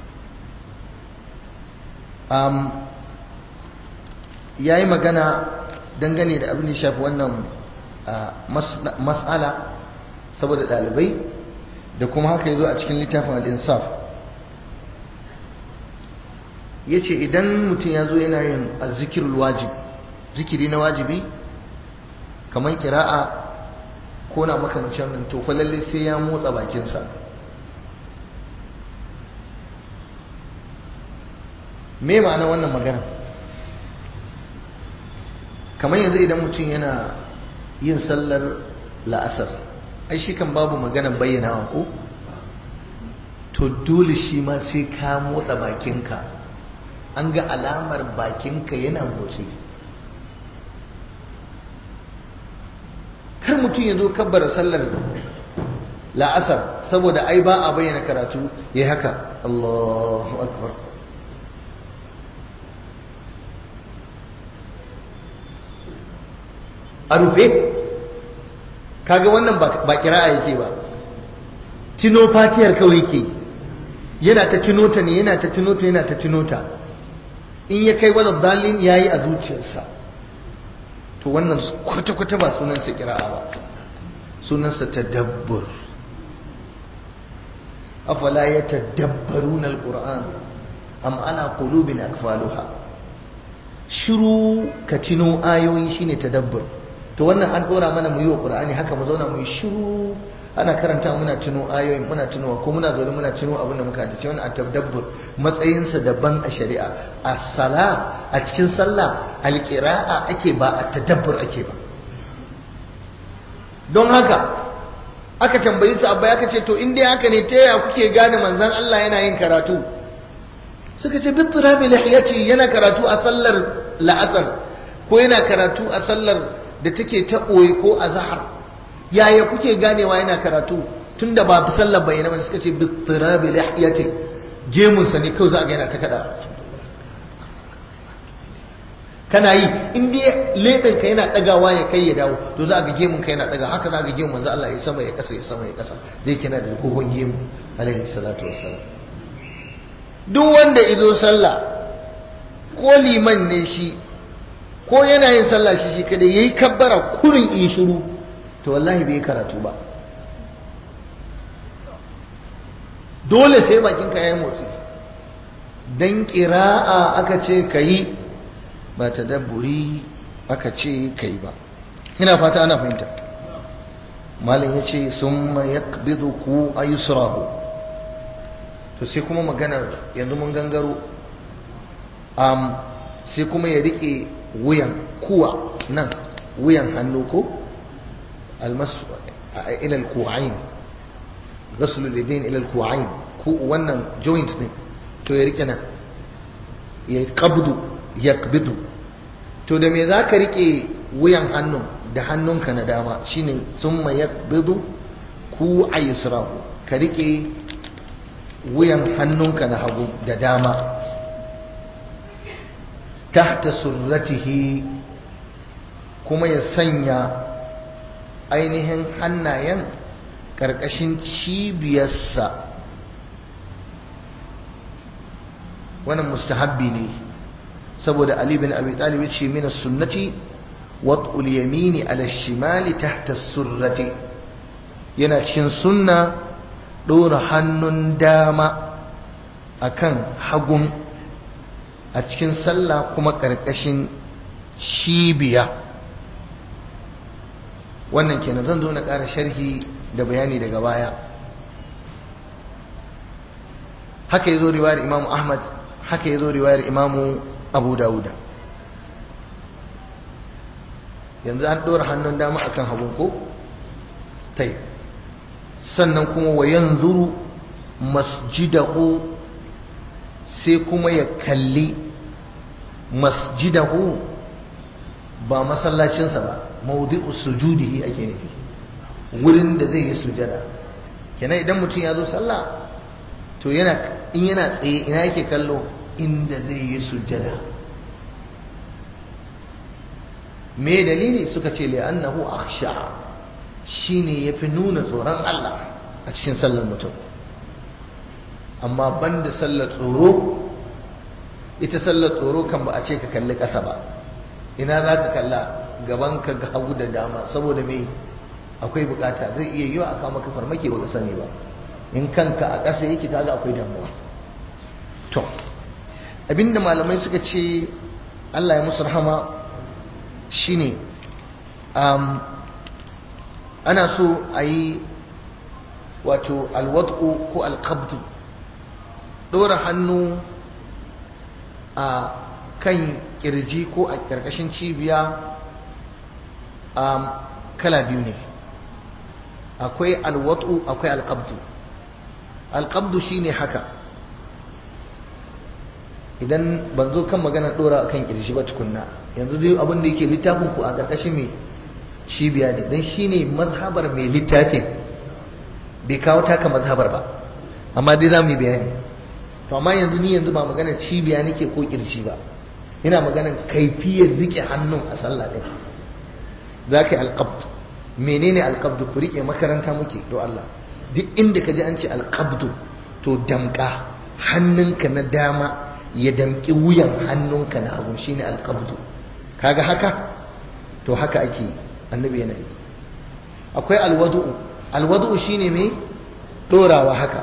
um yayi magana dangane da abin da shafi wannan mas'ala saboda dalibai da kuma haka yazo a cikin littafin al-insaf ya ce idan mutum ya zo yana yin zikirul wajib zikiri na wajibi kamar kira'a ko na makamacin nan to lalle sai ya motsa bakinsa me ma'ana wannan magana kamar yanzu idan mutum yana yin sallar la'asar ai shi kan babu magana bayyanawa ko to dole shi ma sai ka motsa bakinka an ga alamar bakinka yana motsi kar mutum ya zo kabbara sallar la'asar saboda ai ba a bayyana karatu ya haka Allahu akbar a rufe kaga wannan ba kira'a yake ba tino fatiyar kawai ke yana ta tunota ne yana ta tunota yana ta tunota in ya kai wadda dalin ya yi a zuciyarsa to wannan kwata-kwata ba sunansa kira'a ba sunansa tadabbur afala ya tadabbaru na al'ur'an am ana qulubin akfaluha shiru ka tino ayoyi shine tadabbur to wannan an dora mana mu yi wa qur'ani haka mu zauna mu yi shiru ana karanta muna tuno ayoyin muna tunowa ko muna zaune muna tuno abin da muka ta ce wannan tadabbur matsayinsa daban a shari'a as-sala a cikin sallah al-qira'a ake ba a tadabbur ake ba don haka aka tambayi su abba aka ce to in dai haka ne ta yaya kuke gane manzon Allah yana yin karatu suka ce bitirabi lihiyati yana karatu a sallar la'asar ko yana karatu a sallar da take ta ɓoye ko a zahar yaya kuke ganewa yana karatu tun da ba sallar bayyana ba suka ce bitirabi lihiyati gemunsa ne kawai za a ga yana ta kada kana yi in dai leɓen ka yana ɗagawa ya kai ya dawo to za a ga gemun ka yana ɗaga haka za a ga gemun manzo Allah ya sama ya kasa ya sama ya kasa zai kina da kogon gemu alaihi salatu wassalam duk wanda izo sallah ko liman ne shi ko yana yin sallah shi shi kada yayi kabbara kurin in shiru to wallahi bai karatu ba dole sai bakin ka yayin motsi dan qira'a aka ce kayi ba tadabburi aka ce kai ba ina fata ana fahimta malam yace summa yaqbidu ku ayusrahu to sai kuma maganar yanzu mun gangaro um, sai kuma ya rike wuyan kuwa nan wuyan hannu ko almasu ila alku'ain ghaslu lidain ila alku'ain ku wannan joint ne to ya rike nan ya qabdu yakbidu to da me zaka rike wuyan hannun da hannunka na dama shine thumma yakbidu ku aysrahu ka rike wuyan hannunka na hagu da dama tahta surratihi kuma ya sanya ainihin hannayen ƙarƙashin cibiyarsa wannan mustahabbi ne saboda Ali bin Abi Talib ya ce mina sunnati wat'ul yamini ala shimali tahta surrati yana cikin sunna ɗora hannun dama akan hagun a cikin sallah kuma ƙarƙashin cibiya wannan kenan zan zo na ƙara sharhi da bayani daga baya haka ya zo riwayar imamu ahmad haka ya zo riwayar imamu abu dawuda yanzu an ɗora hannun dama akan hagun ko? tai sannan kuma wa yanzuru masjidahu sai kuma ya kalli masjidahu ba masallacinsa ba maudu'u sujudihi ake nufi wurin da zai yi sujada kenan idan mutum ya zo sallah to yana in yana tsaye ina yake kallo inda zai yi sujada me dalili suka ce li'annahu akhsha shine yafi nuna tsoron Allah a cikin sallar mutum amma banda sallar tsoro ita sallar tsoro kan ba a ce ka kalli ƙasa ba ina za ka kalla gaban ka ga hagu da dama saboda me akwai bukata zai iya yiwa aka maka farmaki ba ka sani ba in kanka a ƙasa yake kaga akwai damuwa to abinda malamai suka ce Allah ya musu rahama shine um, ana so a yi wato alwad'u ko alqabdu ɗora hannu a kan kirji ko a ƙarƙashin cibiya um, kala biyu ne akwai alwatu akwai alqabdu alqabdu shine haka idan ban zo kan magana dora akan kirji ba tukunna yanzu dai abin da yake littafin ku a ƙarƙashin me cibiya ne don shi ne mazhabar mai littafin bai kawo taka mazhabar ba amma dai za mu yi bayani to amma yanzu ni yanzu ba magana cibiya nake ko kirji ba ina magana kaifiyar rike hannun a sallah ɗin za ka yi alƙabd menene alƙabdu ku rike makaranta muke do Allah duk inda ka ji an ce alƙabdu to damƙa hannunka na dama ya damƙi wuyan hannunka na hagu shine alƙabdu kaga haka to haka ake annabi yana yi akwai alwadu'u alwadu'u shine mai dorawa haka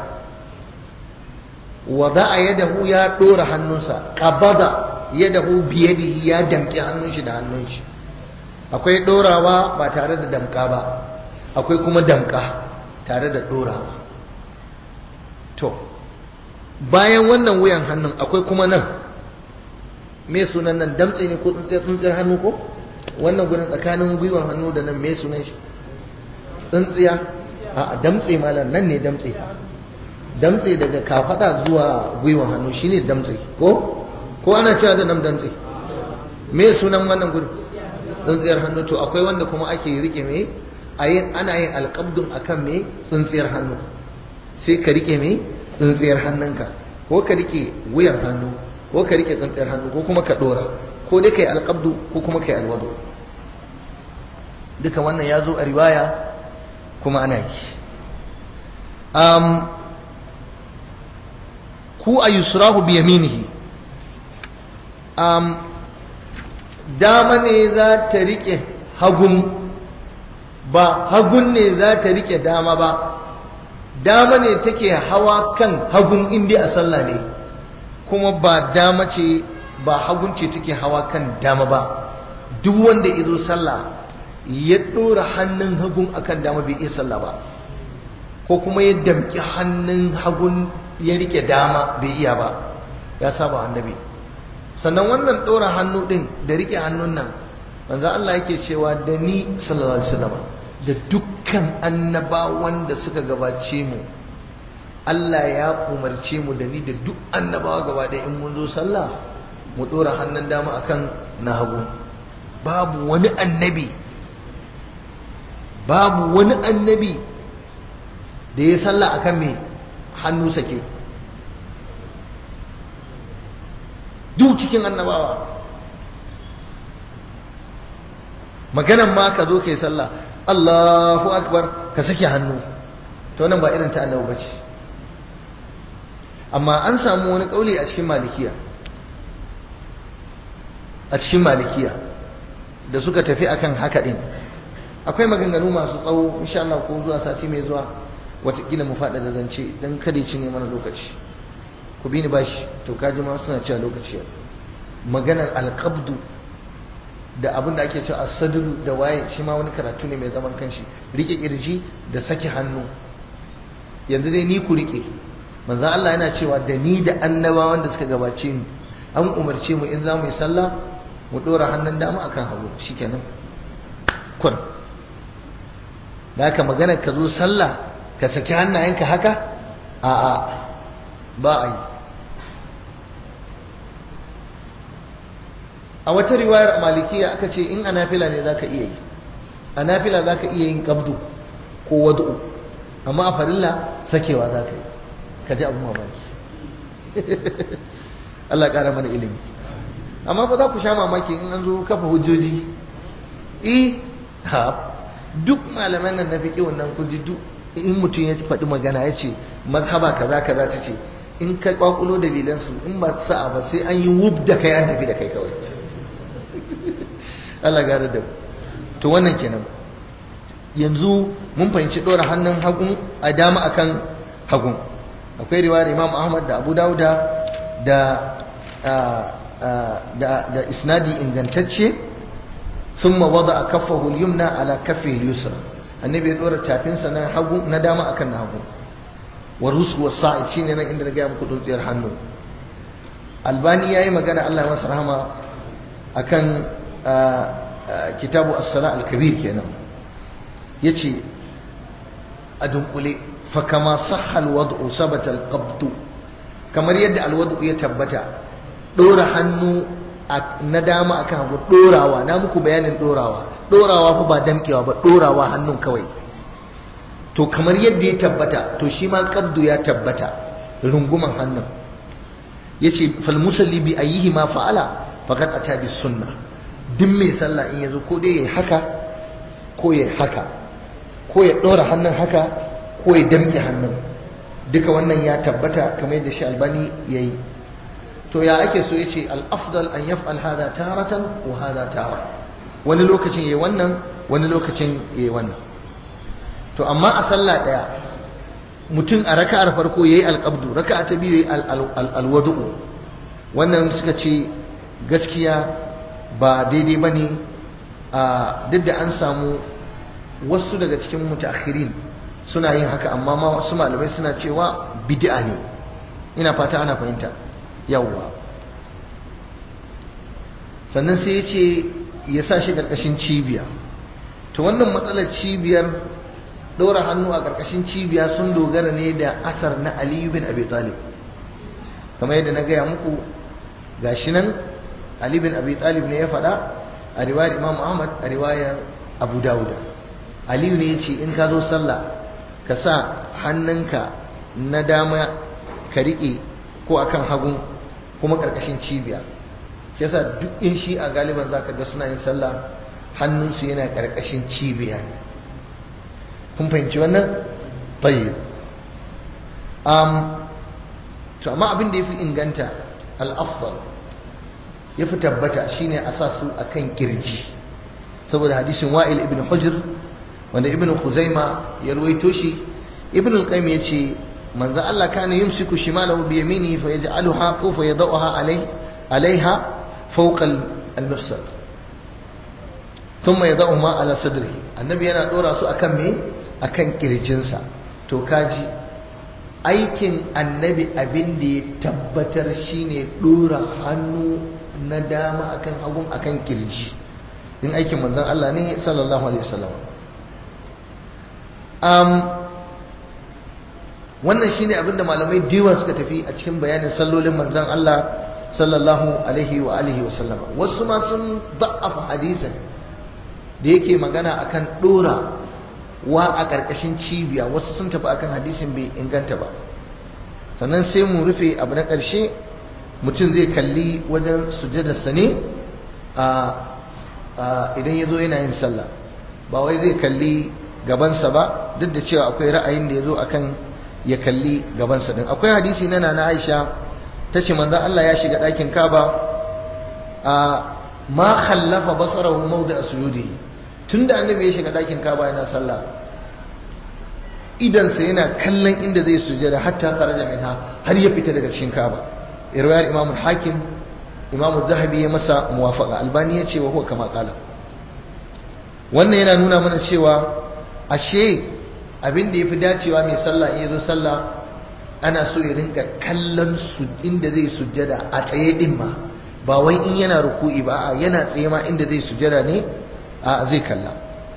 wada'a yadahu ya dora hannunsa qabada yadahu biyadihi ya damƙi hannun shi da hannun shi akwai dorawa ba tare da damƙa ba akwai kuma damƙa tare da dorawa to bayan wannan wuyan hannun akwai kuma nan me sunan nan damtse ne ko tsuntsiyar hannu ko wannan gudun tsakanin gwiwan hannu da nan me sunan shi tsuntsiya a damtse malam nan ne damtse damtse daga kafada zuwa gwiwan hannu shine damtse ko ko ana cewa da nan damtse me sunan wannan gudun tsuntsiyar hannu to akwai wanda kuma ake rike me ana yin alƙabdun akan me tsuntsiyar hannu sai ka rike me tsuntsiyar hannunka ko ka rike wuyan hannu ko ka rike tsuntsiyar hannu ko kuma ka dora ko dai kai alqabdu ko kuma kai alwadu duka wannan ya zo a riwaya kuma ana yi um, ku a yusrahu bi yaminihi um, dama ne za ta rike hagun ba hagun ne za ta rike dama ba dama ne take hawa kan hagun inda a sallah ne kuma ba dama ce ba hagun ce take hawa kan dama ba duk wanda ya zo sallah ya ɗora hannun hagun akan dama bai iya sallah ba ko kuma ya damki hannun hagun ya rike dama bai iya ba ya saba annabi sannan wannan ɗora hannu ɗin da rike hannun nan manzo Allah yake cewa da ni sallallahu alaihi wasallam da dukkan annabawan da suka gabace mu Allah ya umarce mu da ni da duk annabawa gaba ɗaya in mun zo sallah mu ɗora hannun dama akan na hagu babu wani annabi babu wani annabi da ya sallah akan mai hannu sake duk cikin annabawa maganan ma ka zo kai sallah Allahu akbar ka sake hannu to nan ba irin ta annabi bace amma an samu wani kauli a cikin malikiya a cikin malikiya da suka tafi akan haka din akwai maganganu masu tsawo insha Allah ko zuwa sati mai zuwa watakila mu faɗa da zance dan kada ya cinye mana lokaci ku bi ni bashi to kaji ma suna cewa lokaci maganar alqabdu da abin da ake cewa asadulu da waye shi ma wani karatu ne mai zaman kanshi rike kirji da saki hannu yanzu dai ni ku rike manzo Allah yana cewa da ni da annabawan da suka gabace ni an umarce mu in za mu yi sallah mu dora hannun dama akan hagu shikenan kun da haka magana ka zo sallah ka saki hannayenka haka a'a ba a yi a wata riwayar malikiya aka ce in a nafila ne za ka iya yi a nafila za ka iya yin kabdu ko wadu'u amma a farilla sakewa za ka yi ka ji abin mamaki Allah ƙara mana ilimi amma fa za ku sha mamaki in an zo kafa hujjoji eh ha duk malaman nan na fiƙi wannan kun ji duk in mutum ya faɗi magana ya ce mazhaba kaza kaza ta ce in ka kwakulo dalilansu in ba sa'a ba sai an yi wub da kai an tafi da kai kawai Allah gare da to wannan kenan yanzu mun fahimci ɗora hannun hagun a dama akan hagun akwai riwayar Imam Ahmad da Abu Dawuda da da da isnadi ingantacce thumma wada kaffahu al-yumna ala kaffi al-yusra annabi ya dora tafinsa na hagu na dama akan na hagu wa rusu wa sa'id shine nan inda na ga muku dutsiyar hannu albani yayi magana Allah masa rahama akan kitabu as-sala al-kabir kenan yace a dunkule fa kama sahha al-wad'u sabata al-qabd kamar yadda al-wad'u ya tabbata dora hannu na dama akan hagu dorawa na muku bayanin dorawa dorawa fa ba damkewa ba dorawa hannun kawai to kamar yadda ya tabbata to shi ma qabdu ya tabbata runguman hannun yace fal musalli bi ayyihi ma fa'ala faqad ata bis sunnah duk mai sallah in yazo ko dai yayi haka ko yayi haka ko ya dora hannun haka ko ya damke hannun duka wannan ya tabbata kamar yadda shi albani yayi to ya ake so yace al afdal an yaf'al hada taratan wa hada tara wani lokacin yayi wannan wani lokacin yayi wannan to amma a sallah daya mutum a raka'ar farko yayi alqabdu raka'a ta biyu yayi alwudu wannan suka ce gaskiya ba daidai bane a duk da an samu wasu daga cikin mutaakhirin suna yin haka amma ma wasu malamai suna cewa bid'a ne ina fata ana fahimta yawwa sannan sai ya ce ya sa shi ƙarƙashin cibiya to wannan matsalar cibiyar ɗora hannu a ƙarƙashin cibiya sun dogara ne da asar na aliyu bin abi talib kamar yadda na gaya muku gashi nan ali bin abi talib ne ya faɗa a riwayar imam ahmad a riwayar abu dawuda aliyu ne ya ce in ka zo sallah ka sa hannunka na dama ka riƙe ko akan hagun kuma ƙarƙashin cibiya shi yasa duk in shi a galiban za ka ga suna yin sallah hannunsu yana ƙarƙashin cibiya ne kun fahimci wannan tayyib um, to amma abin da ya fi inganta al'afdal ya fi tabbata shine a sa su a kan kirji saboda hadisin wa'il ibn hujr wanda ibn khuzaima ya ruwaito shi ibn al-qayyim ya ce manzo Allah kana yumsiku shimalahu bi yaminihi fa yaj'aluha ko fa yadawha alai alaiha fawqa al-mifsal thumma yadawha ala sadrihi annabi yana dora su akan me akan kirjinsa to kaji aikin annabi abin da ya tabbatar shine dora hannu na dama akan hagun akan kirji in aikin manzon Allah ne sallallahu alaihi wasallam um, wannan shine abin da malamai diwa suka tafi a cikin bayanin sallolin manzon Allah sallallahu alaihi wa alihi wasallam wasu ma sun da'afa hadisin da yake magana akan dora wa a ƙarƙashin cibiya wasu sun tafi akan hadisin bai inganta ba sannan sai mu rufe abu na ƙarshe mutum zai kalli wajen sujadarsa ne a idan ya zo yana yin sallah ba wai zai kalli gabansa ba duk da cewa akwai ra'ayin da ya zo akan ya kalli gabansa din akwai hadisi na nana aisha ta ce manzan Allah ya shiga ɗakin kaba a ma khallafa basarahu mawdi asjudihi tunda annabi ya shiga ɗakin kaba yana sallah idansa yana kallon inda zai sujada hatta kharaja minha har ya fita daga cikin kaba irwayar imam hakim imam zahabi ya masa muwafaqa albani ya ce wa huwa kama qala wannan yana nuna mana cewa ashe abin da yafi dacewa mai sallah in yazo sallah ana so ya rinka kallon su inda zai sujada a tsaye din ma ba wai in yana ruku'i ba a yana tsaye ma inda zai sujada ne a zai kalla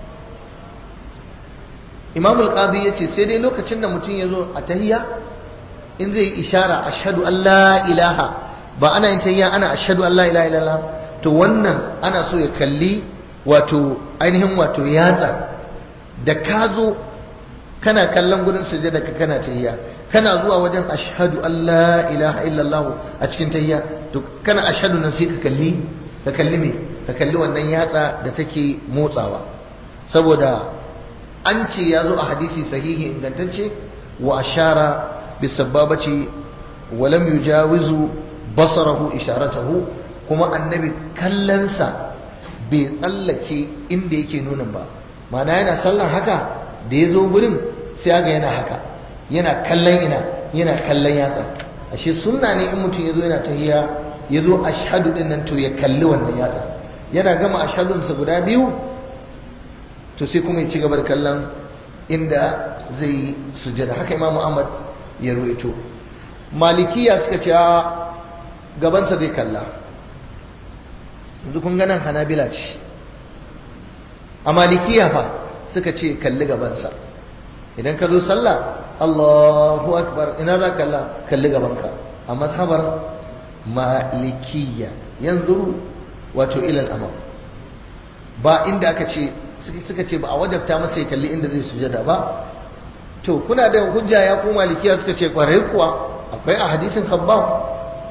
imam al-qadi yace sai dai lokacin da mutum yazo a tahiyya in zai ishara ashhadu an la ilaha ba ana yin tahiyya ana ashhadu an la ilaha illallah to wannan ana so ya kalli wato ainihin wato yatsa da ka zo kana kallon gurin sujada ka kana tahiyya kana zuwa wajen ashhadu an la ilaha illallah a cikin tahiyya to kana ashhadu nan sai ka kalli ka kalli me ka kalli wannan yatsa da take motsawa saboda an ce ya zo a hadisi sahihi ingantacce wa ashara bisabbabaci wa lam yujawizu basarahu isharatahu kuma annabi kallansa bai tsallake inda yake nunin ba ma'ana yana sallan haka da ya zo gurin sai ga yana haka yana kallon ina yana kallon yatsa ashe sunna ne in mutum ya zo yana tahiya ya zo ashhadu din nan to ya kalli wannan yatsa yana gama ashhadunsa guda biyu to sai kuma ya ci gaba da kallon inda zai sujada haka imamu ahmad ya ruwaito malikiya suka ce gabansa zai kalla yanzu kun ganin hanabila ce a malikiya fa suka ce kalli gabansa idan ka zo sallah allahu akbar ina za kalla kalli gabanka a mazhabar malikiya yanzu wato ilal amam ba inda aka ce suka ce ba a wajabta masa ya kalli inda zai sujada ba to kuna da hujja ya ko malikiya suka ce kwarai kuwa akwai a hadisin khabbab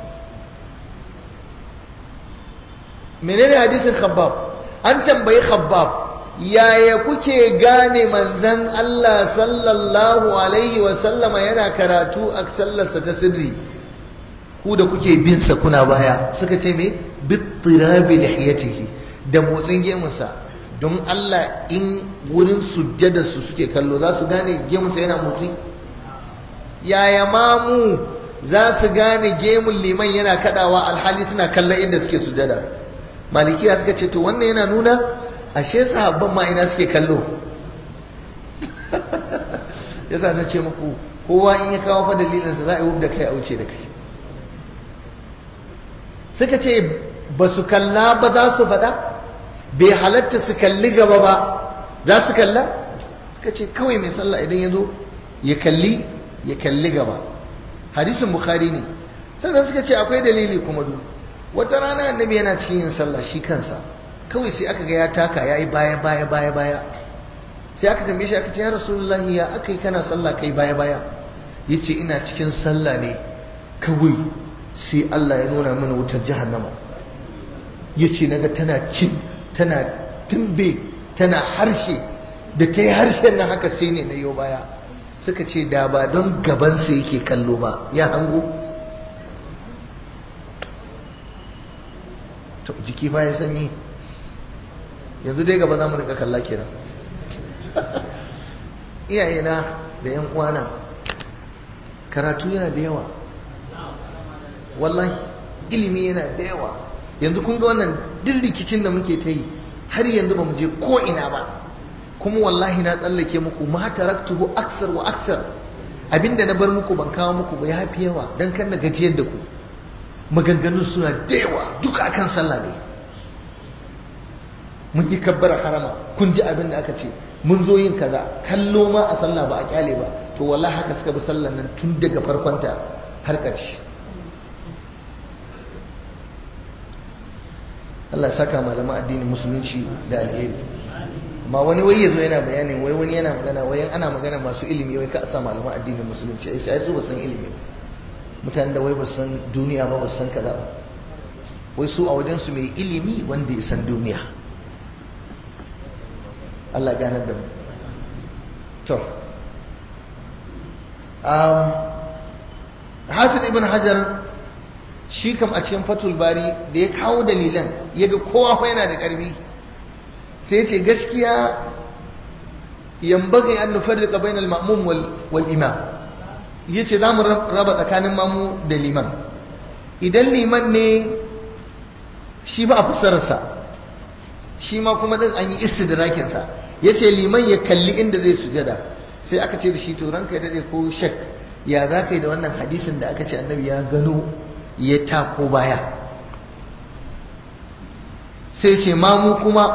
menene hadisin khabbab an tambayi khabbab yaya kuke gane manzan Allah sallallahu alaihi wa sallama yana karatu a sallarsa ta sirri ku da kuke bin sa kuna baya suka ce me bittirabi lihiyatihi da motsin gemunsa don Allah in wurin sujjada su suke kallo za su gane gemunsa yana motsi yaya mamu za su gane gemun liman yana kadawa alhali suna kallon inda suke sujjada malikiya suka ce to wannan yana nuna ashe sahabban ma ina suke kallo yasa na ce muku kowa in ya kawo fa dalilinsa za a yi da kai a wuce da kai suka ce ba su kalla ba za su faɗa bai halatta su kalli gaba ba za su kalla suka ce kawai mai sallah idan ya zo ya kalli ya kalli gaba hadisin bukhari ne sannan suka ce akwai dalili kuma du wata rana annabi yana cikin yin sallah shi kansa kawai sai aka ga ya taka ya yi baya baya baya baya sai aka tambaye shi aka ce ya rasulullahi ya aka yi kana sallah kai baya baya ya ce ina cikin sallah ne kawai sai Allah ya nuna mana wutar jahannama ya ce naga tana cin tana tumbe tana harshe da ta yi harshen nan haka sai ne na yau baya suka ce da ba don gabansa yake kallo ba ya hango jiki fa ya sanyi yanzu dai gaba za mu rika kalla kenan iyayena da yan uwana karatu yana da yawa wallahi ilimi yana da yawa yanzu kun ga wannan duk rikicin da muke ta yi har yanzu ba mu je ko ina ba kuma wallahi na tsallake muku ma taraktuhu aksar wa aksar abinda na bar muku ban kawo muku ba ya fi yawa dan kan na gajiyar da ku maganganun suna da yawa duka akan sallah ne mun yi kabbara harama kun ji abin da aka ce mun zo yin kaza kallo ma a sallah ba a kyale ba to wallahi haka suka bi sallan nan tun daga farkonta har ƙarshe Allah ya saka malaman addinin musulunci da alheri amma wani wai yazo yana bayanin wai wani yana magana wai ana magana masu ilimi wai ka a sa malaman addinin musulunci ai sai su ba san ilimi mutanen da wai ba san duniya ba ba san kaza ba wai su a wajen su mai ilimi wanda ya san duniya Allah ganar da mu to um, hafiz ibn hajar shi kam a cikin fatul bari da ya kawo dalilan ya ga kowa fa yana da ƙarfi sai ce gaskiya yambaghi an nufarriqa bainal ma'mum wal, wal imam yace zamu raba tsakanin mamu da liman idan liman ne shi ba a fassararsa shi ma kuma din an yi istidrakin sa yace liman ya kalli inda zai sujada sai aka ce da shi to ranka ya dade ko shak ya za ka yi da wannan hadisin da aka ce annabi ya gano ya tako baya sai ce mamu kuma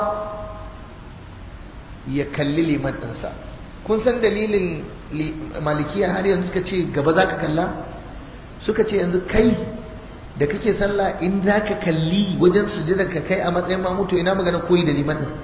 ya kalli liman ɗinsa kun san dalilin malikiya har yanzu suka ce gaba za ka kalla suka ce yanzu kai da kake sallah in za ka kalli wajen sujudar ka kai a matsayin mamu to ina magana koyi da liman ɗin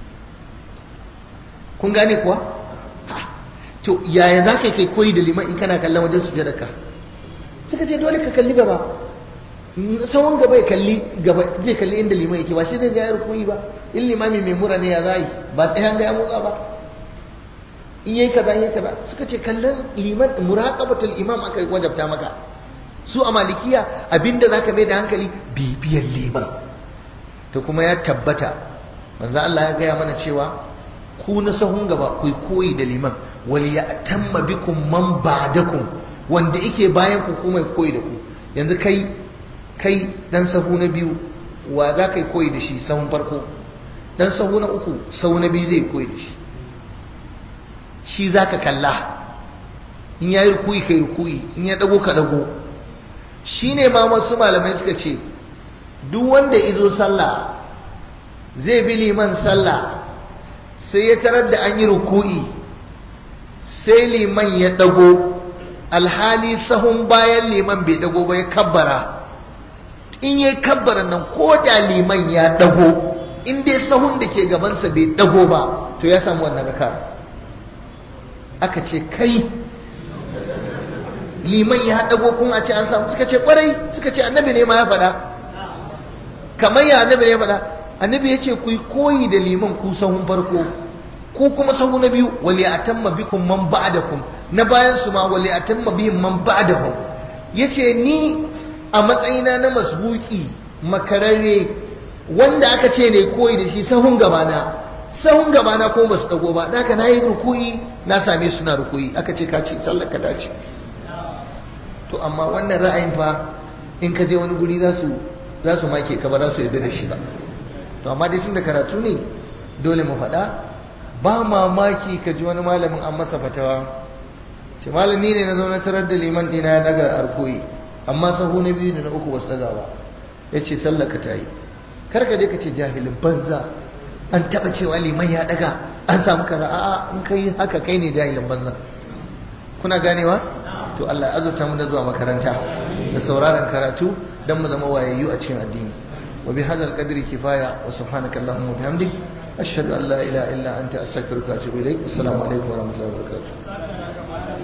kun gane kuwa to yaya za ka kai koyi da liman in kana kallon wajen sujudar ka suka ce dole ka kalli gaba tsawon gaba ya kalli gaba zai kalli inda liman yake ba shi zai ga yar koyi ba in limami mai mura ne ya zai ba tsayan ga ya motsa ba in yayi kaza yayi kaza suka ce kallon liman muraqabatul imam aka wajabta maka su a malikiya abinda zaka mai da hankali bibiyar liman to kuma ya tabbata manzo Allah ya gaya mana cewa ku na sahun gaba ku koyi da liman wal ya'tamma bikum man ba'dakum wanda yake bayan ku kuma koyi da ku yanzu kai kai dan sahu na biyu wa za ka yi koyi da shi sahun farko dan sahu na uku sahu na biyu zai koyi da shi shi za ka kalla in ya yi rukuyi kai rukuyi in ya dago ka dago shi ne ma wasu malamai suka ce duk wanda izo sallah zai bi liman sallah sai ya tarar da an yi rukuyi sai liman ya dago alhali sahun bayan liman bai dago ba ya kabbara in ya kabbara nan ko da liman ya dago in dai sahun da ke gabansa bai dago ba to ya samu wannan raka aka ce kai liman ya dago kun a ce an samu suka ce kwarai suka ce annabi ne ma ya faɗa kamar ya annabi ne ya faɗa annabi ya ce ku koyi da liman ku sahun farko ku kuma sahu na biyu wali atamma bikum man ba'dakum na bayan su ma wali atamma bihim man ba'dahum yace ni a matsayina na masbuki makararre wanda aka ce ne koyi da shi sahun gabana sahun gabana ko ba su dago ba da na yi rukuyi na same su na rukuyi aka ce ka ce sallar ka dace to amma wannan ra'ayin fa in ka je wani guri za su za su make ka ba za su yarda da shi ba to amma dai tun da karatu ne dole mu faɗa ba mamaki ka ji wani malamin an masa fatawa ce malami ne na zaune tarar da liman ɗina ya daga arkoyi amma sahu na biyu da na uku wasu daga ba ya ce sallaka ta yi kar ka je ka ce jahilin banza an taɓa cewa liman ya daga an samu kaza a'a in kai haka kai ne jahilin banza kuna ganewa to Allah ya azurta mu da zuwa makaranta da sauraron karatu dan mu zama wayayyu a cikin addini wa bi hadzal qadri kifaya wa subhanaka allahumma wa bihamdik ashhadu an la ilaha illa anta astaghfiruka wa atubu ilaik assalamu alaikum wa rahmatullahi wa barakatuh